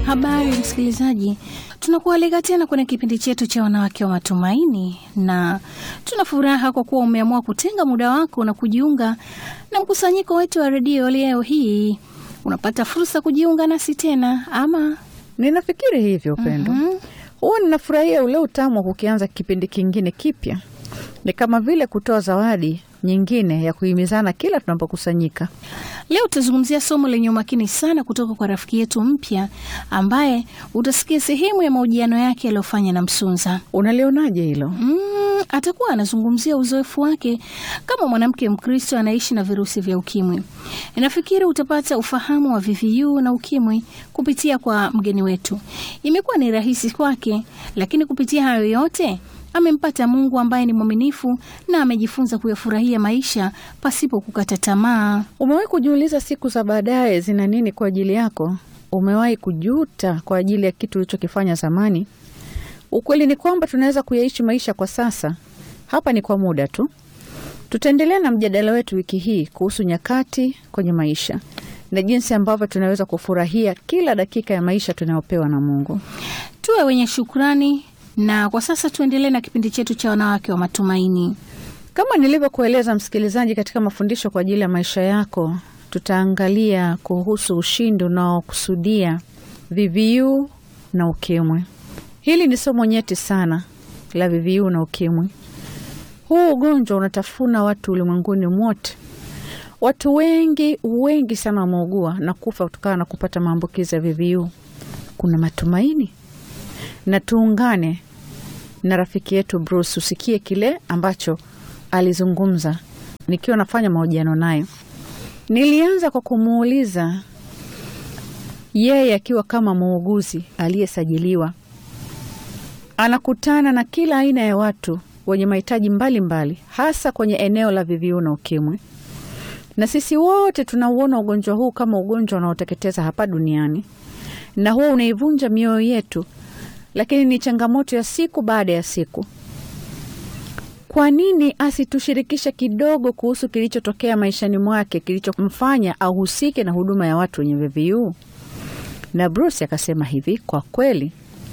Habari msikilizaji, tunakualika tena kwenye kipindi chetu cha wanawake wa matumaini, na tuna furaha kwa kuwa umeamua kutenga muda wako na kujiunga na mkusanyiko wetu wa redio leo hii. Unapata fursa kujiunga nasi tena ama Ninafikiri hivyo Upendo. Mhm. Huwa ninafurahia ule utamu wa kukianza kipindi kingine kipya. Ni kama vile kutoa zawadi nyingine ya kuhimizana kila tunapokusanyika. Leo tutazungumzia somo lenye umakini sana kutoka kwa rafiki yetu mpya ambaye utasikia sehemu ya mahojiano yake yaliyofanya na Msunza. Unalionaje hilo? Mm, atakuwa anazungumzia uzoefu wake kama mwanamke Mkristo anaishi na virusi vya ukimwi. Nafikiri utapata ufahamu wa VVU na ukimwi kupitia kwa mgeni wetu. Imekuwa ni rahisi kwake, lakini kupitia hayo yote amempata Mungu ambaye ni mwaminifu na amejifunza kuyafurahia maisha pasipo kukata tamaa. Umewahi kujiuliza siku za baadaye zina nini kwa ajili yako? Umewahi kujuta kwa ajili ya kitu ulichokifanya zamani? Ukweli ni kwamba tunaweza kuyaishi maisha kwa sasa. Hapa ni kwa muda tu. Tutaendelea na mjadala wetu wiki hii kuhusu nyakati kwenye maisha na jinsi ambavyo tunaweza kufurahia kila dakika ya maisha tunayopewa na Mungu. Tuwe wenye shukrani, na kwa sasa tuendelee na kipindi chetu cha wanawake wa matumaini. Kama nilivyokueleza msikilizaji, katika mafundisho kwa ajili ya maisha yako, tutaangalia kuhusu ushindi unaokusudia VVU na ukimwi. Hili ni somo nyeti sana la VVU na ukimwi. Huu ugonjwa unatafuna watu ulimwenguni mwote. Watu wengi wengi sana wameugua na kufa kutokana na kupata maambukizi ya VVU. Kuna matumaini, na tuungane na rafiki yetu Bruce usikie kile ambacho alizungumza nikiwa nafanya mahojiano naye. Nilianza kwa kumuuliza yeye akiwa kama muuguzi aliyesajiliwa, anakutana na kila aina ya watu wenye mahitaji mbalimbali, hasa kwenye eneo la VVU na ukimwi, na sisi wote tunauona ugonjwa huu kama ugonjwa unaoteketeza hapa duniani, na huo unaivunja mioyo yetu, lakini ni changamoto ya siku baada ya siku. Kwa nini asitushirikishe kidogo kuhusu kilichotokea maishani mwake kilichomfanya ahusike na huduma ya watu wenye VVU? Na Bruce akasema hivi, kwa kweli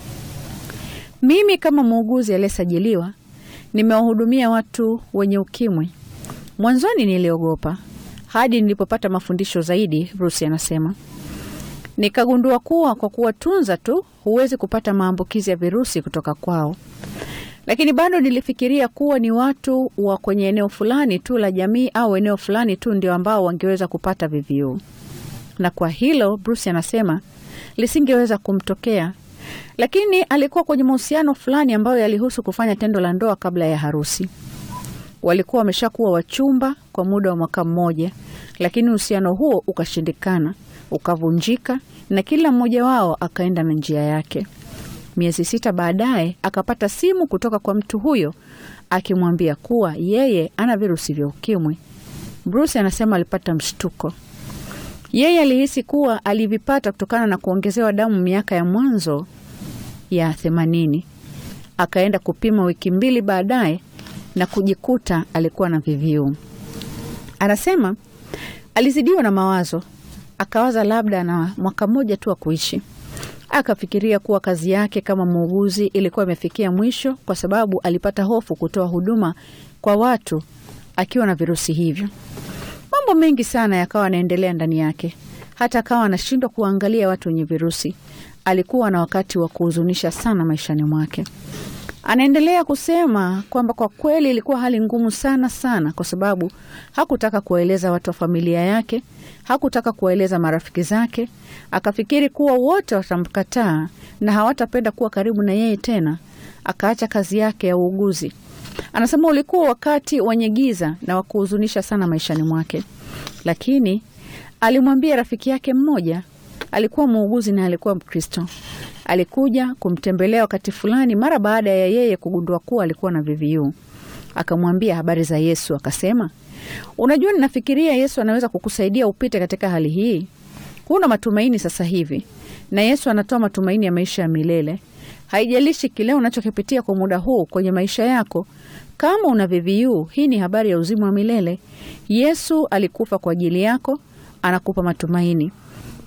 mimi kama muuguzi aliyesajiliwa nimewahudumia watu wenye ukimwi. Mwanzoni niliogopa hadi nilipopata mafundisho zaidi. Bruce anasema nikagundua kuwa kwa kuwatunza tu huwezi kupata maambukizi ya virusi kutoka kwao, lakini bado nilifikiria kuwa ni watu wa kwenye eneo fulani tu la jamii au eneo fulani tu ndio ambao wangeweza kupata VVU, na kwa hilo Bruce anasema lisingeweza kumtokea, lakini alikuwa kwenye mahusiano fulani ambayo yalihusu kufanya tendo la ndoa kabla ya harusi. Walikuwa wameshakuwa wachumba kwa muda wa mwaka mmoja, lakini uhusiano huo ukashindikana, ukavunjika na kila mmoja wao akaenda na njia yake. Miezi sita baadaye akapata simu kutoka kwa mtu huyo akimwambia kuwa yeye ana virusi vya ukimwi. Bruce anasema alipata mshtuko. Yeye alihisi kuwa alivipata kutokana na kuongezewa damu miaka ya mwanzo ya themanini. Akaenda kupima wiki mbili baadaye na kujikuta alikuwa na VVU. Anasema alizidiwa na mawazo, akawaza labda na mwaka mmoja tu wa kuishi. Akafikiria kuwa kazi yake kama muuguzi ilikuwa imefikia mwisho, kwa sababu alipata hofu kutoa huduma kwa watu akiwa na virusi hivyo. Mambo mengi sana yakawa anaendelea ndani yake, hata akawa anashindwa kuangalia watu wenye virusi. Alikuwa na wakati wa kuhuzunisha sana maishani mwake. Anaendelea kusema kwamba kwa kweli ilikuwa hali ngumu sana sana, kwa sababu hakutaka kuwaeleza watu wa familia yake, hakutaka kuwaeleza marafiki zake. Akafikiri kuwa wote watamkataa na hawatapenda kuwa karibu na yeye tena. Akaacha kazi yake ya uuguzi. Anasema ulikuwa wakati wenye giza na wa kuhuzunisha sana maishani mwake, lakini alimwambia rafiki yake mmoja, alikuwa muuguzi na alikuwa Mkristo. Alikuja kumtembelea wakati fulani mara baada ya yeye kugundua kuwa alikuwa na VVU. Akamwambia habari za Yesu, akasema, unajua, ninafikiria Yesu anaweza kukusaidia upite katika hali hii. Huna matumaini sasa hivi, na Yesu anatoa matumaini ya maisha ya milele. Haijalishi kile unachokipitia kwa muda huu kwenye maisha yako, kama una VVU, hii ni habari ya uzima wa milele. Yesu alikufa kwa ajili yako, anakupa matumaini.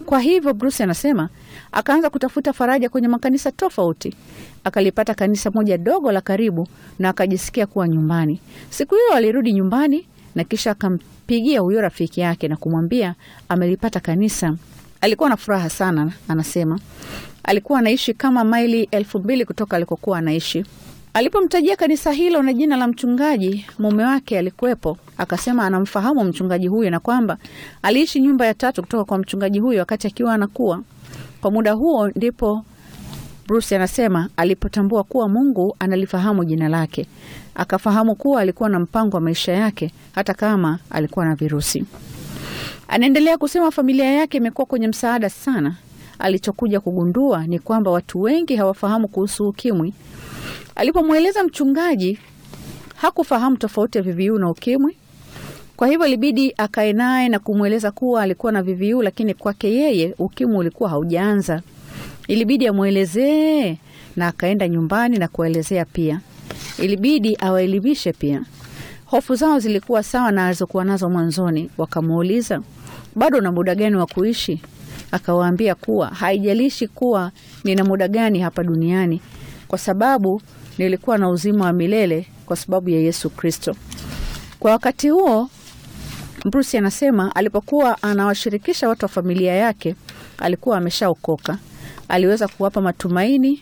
Kwa hivyo Bruce anasema akaanza kutafuta faraja kwenye makanisa tofauti. Akalipata kanisa moja dogo la karibu na akajisikia kuwa nyumbani. Siku hiyo alirudi nyumbani na kisha akampigia huyo rafiki yake na kumwambia amelipata kanisa. Alikuwa na furaha sana, anasema alikuwa anaishi kama maili elfu mbili kutoka alikokuwa anaishi. Alipomtajia kanisa hilo na jina la mchungaji, mume wake alikuwepo. Akasema anamfahamu mchungaji huyo na kwamba aliishi nyumba ya tatu kutoka kwa mchungaji huyo wakati akiwa anakuwa. Kwa muda huo ndipo Bruce anasema alipotambua kuwa Mungu analifahamu jina lake, akafahamu kuwa alikuwa na mpango wa maisha yake hata kama alikuwa na virusi. Anaendelea kusema familia yake imekuwa kwenye msaada sana. Alichokuja kugundua ni kwamba watu wengi hawafahamu kuhusu ukimwi. Alipomweleza mchungaji, hakufahamu tofauti ya VVU na ukimwi. Kwa hivyo ilibidi akae naye na kumweleza kuwa alikuwa na VVU, lakini kwake yeye ukimwi ulikuwa haujaanza. Ilibidi amwelezee na akaenda nyumbani na kuelezea pia. Ilibidi awaelimishe pia. Hofu zao zilikuwa sawa na alizokuwa nazo mwanzoni. Wakamuuliza, bado na muda gani wa kuishi? Akawaambia kuwa haijalishi kuwa nina muda gani hapa duniani, kwa sababu nilikuwa na uzima wa milele kwa sababu ya Yesu Kristo. Kwa wakati huo, Bruce anasema alipokuwa anawashirikisha watu wa familia yake, alikuwa ameshaokoka. Aliweza kuwapa matumaini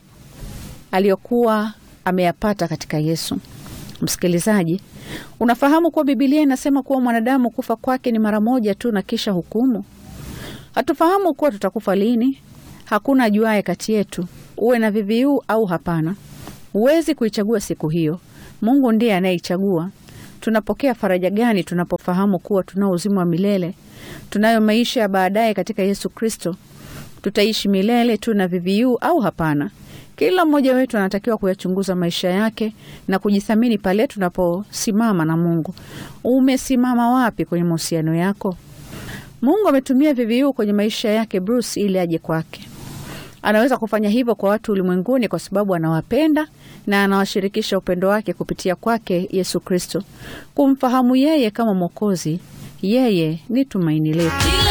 aliyokuwa ameyapata katika Yesu. Msikilizaji, unafahamu kuwa Bibilia inasema kuwa mwanadamu kufa kwake ni mara moja tu na kisha hukumu. Hatufahamu kuwa tutakufa lini. Hakuna ajuaye kati yetu, uwe na VVU au hapana. Huwezi kuichagua siku hiyo, Mungu ndiye anayeichagua. Tunapokea faraja gani tunapofahamu kuwa tunao uzima wa milele, tunayo maisha ya baadaye katika Yesu Kristo? Tutaishi milele tu na VVU au hapana? Kila mmoja wetu anatakiwa kuyachunguza maisha yake na kujithamini pale tunaposimama na Mungu. Umesimama wapi kwenye mahusiano yako? Mungu ametumia VVU kwenye maisha yake Bruce ili aje kwake. Anaweza kufanya hivyo kwa watu ulimwenguni kwa sababu anawapenda na anawashirikisha upendo wake kupitia kwake Yesu Kristo. Kumfahamu yeye kama Mwokozi, yeye ni tumaini letu.